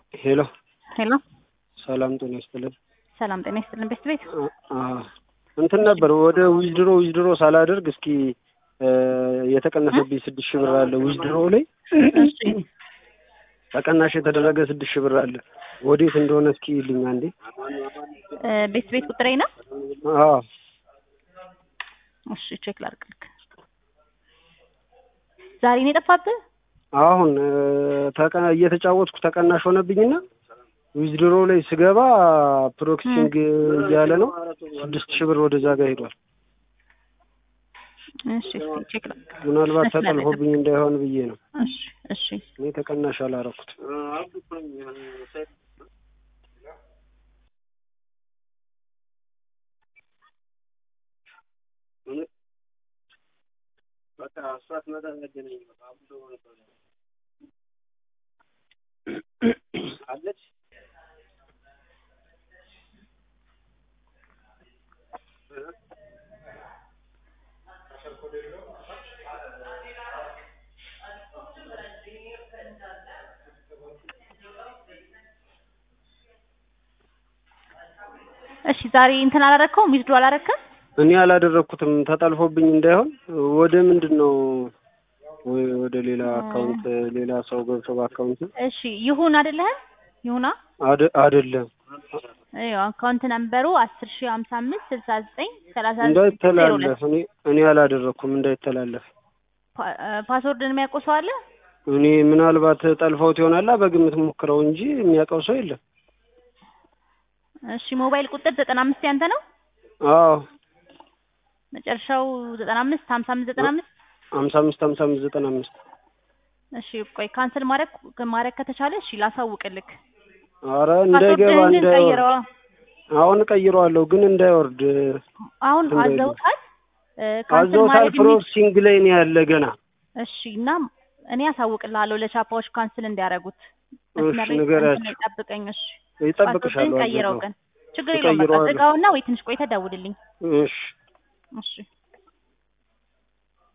ሄሎ ሄሎ ሰላም ጤና ይስጥልን። ሰላም ጤና ይስጥልን። ቤት ቤት አ- እንትን ነበር ወደ ዊዝድሮ ዊዝድሮ ሳላደርግ እስኪ እ የተቀነሰብኝ ስድስት ሺህ ብር አለ ዊዝድሮ ላይ እሺ ተቀናሽ የተደረገ ስድስት ሺህ ብር አለ። ወዴት እንደሆነ እስኪ ይልኝ አንዴ። እ ቤት ቤት ቁጥሬ ነው። አዎ እሺ ቼክ ላድርግልክ። ዛሬ ነው የጠፋብህ? አሁን እ ተቀ- እየተጫወትኩ ተቀናሽ ሆነብኝና ዊዝድሮ ላይ ስገባ ፕሮክሲንግ እያለ ነው ስድስት ሺህ ብር ወደዛ ጋር ሄዷል። እሺ እስኪ ቼክ ላድርግ። ምናልባት መስመር ላይ ተጠልፎብኝ እንዳይሆን ብዬ ነው። እሺ እሺ እኔ ተቀናሽ አላረኩት። እሺ ዛሬ እንትን አላረከውም? ዊዝድሮ አላረከም? እኔ አላደረኩትም ተጠልፎብኝ እንዳይሆን ወደ ምንድን ነው ወይ ወደ ሌላ አካውንት ሌላ ሰው ገብቶ በአካውንት እሺ ይሁን አይደለህ? ይሁና አደ- አይደለም ይኸው አካውንት ነምበሩ አስር ሺህ ሀምሳ አምስት ስልሳ ዘጠኝ ሰላሳ ዜሮ ሁለት እንዳይተላለፍ እኔ እኔ አላደረኩም እንዳይተላለፍ ፓ- እ ፓስወርድን የሚያውቀው ሰው አለ? እኔ ምናልባት ጠልፈውት ይሆናላ በግምት ሞክረው እንጂ የሚያውቀው ሰው የለም እሺ ሞባይል ቁጥር ዘጠና አምስት ያንተ ነው? አዎ መጨረሻው ዘጠና አምስት ሀምሳ አምስት ዘጠና አምስት ሀምሳ አምስት ሀምሳ አምስት ዘጠና አምስት እሺ ቆይ ካንሰል ማድረግ ማድረግ ከተቻለ እሺ ላሳውቅልክ። አረ እንዳይገባ ፓስወርድህን ግን እንዳይወርድ ቀይረዋ። አሁን ቀይረዋለሁ ግን እንዳይወርድ አሁን እንዳይሉ። አዘውታል እ ካንሰል አዘውታል ማድረግ የሚ- ፕሮክሲንግ ላይ ነው ያለ ገና እሺ እና እኔ አሳውቅልሃለሁ ለቻፓዎች ካንስል እንዲያደርጉት። እሺ፣ መስመር ላይ ንገሪያቸው። እንትን ጠብቀኝ። እሺ ይጠብቅሻለሁ ፓስወርድህን ቀይረው አዘጋው ግን ችግር የለውም። በቃ እቀይረዋለሁ። ዝጋውና ወይ ትንሽ ቆይተህ ደውልልኝ። እሺ እሺ